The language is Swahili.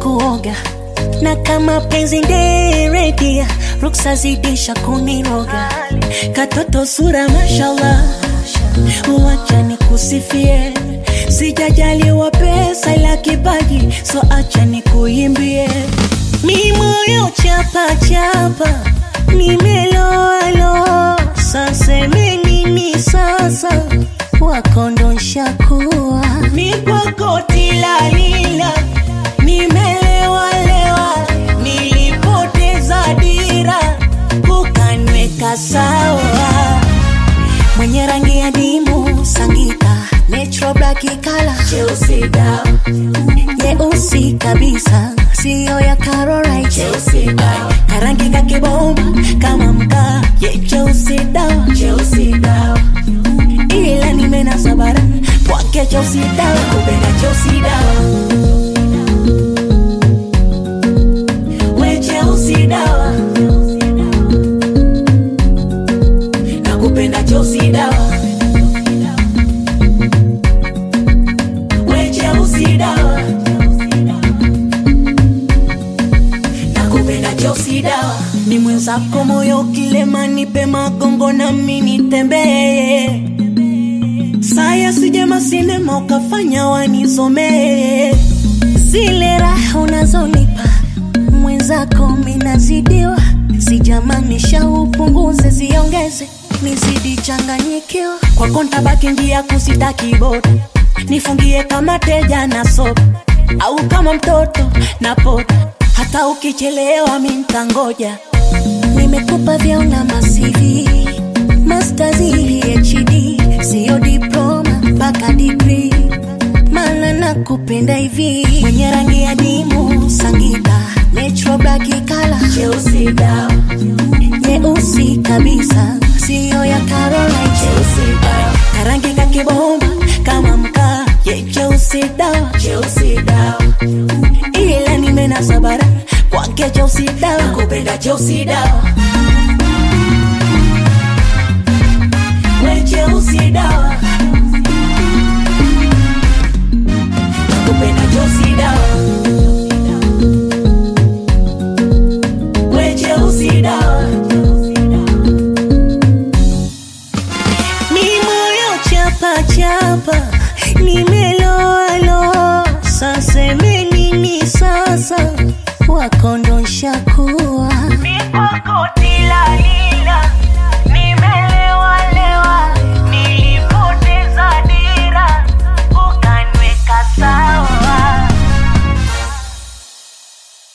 kuoga na kama penzi nderedia ruksa zidisha kuniroga katoto sura mashallah wacha nikusifie sijajaliwa pesa ila kipaji so acha nikuimbie mi moyo chapa chapa nimeloalo saseme nini sasa wakondosha kuwa mi kwako tilalila nimelewalewa nilipoteza dira ukanweka sawa mwenye rangi ya dimu sangita metro black kala Chelsea dawa, nyeusi kabisa siyo ya Caroline Chelsea dawa, karangi kakibomba kama mkaa ye cheusi dawa Chelsea dawa, ila nimena sabara kwake cheusi dawa kupenda Chelsea dawa, we Chelsea dawa, nakupenda Chelsea dawa, we Chelsea dawa, nakupenda Chelsea dawa. ni mwenzako moyo kilema nipe magongo na mimi nitembee saya sijema sinema ukafanya wanizomee zile raha unazonipa mwenzako minazidiwa sijamanisha upunguze ziongeze nizidi changanyikiwa kwako ntabaki njia kusitaki boda nifungie kama teja na sopa au kama mtoto na poda hata ukichelewa mi ntangoja nimekupa vyona masivi mastazi hd siyo diploma mpaka digri mana nakupenda hivi mwenye rangi ya dimu sangita metro black kala Chelsea dawa, nyeusi kabisa siyo ya Caroline Chelsea dawa, karangi kakibomba kama mkaa ye cheusi dawa Chelsea dawa, ila nimena sabara kwake cheusi dawa nakupenda Chelsea dawa, we Chelsea dawa, nakupenda Chelsea dawa, we Chelsea dawa, mi moyo chapa chapa nimeloalo saseme nini sasa wakondosha kuwa mi kwako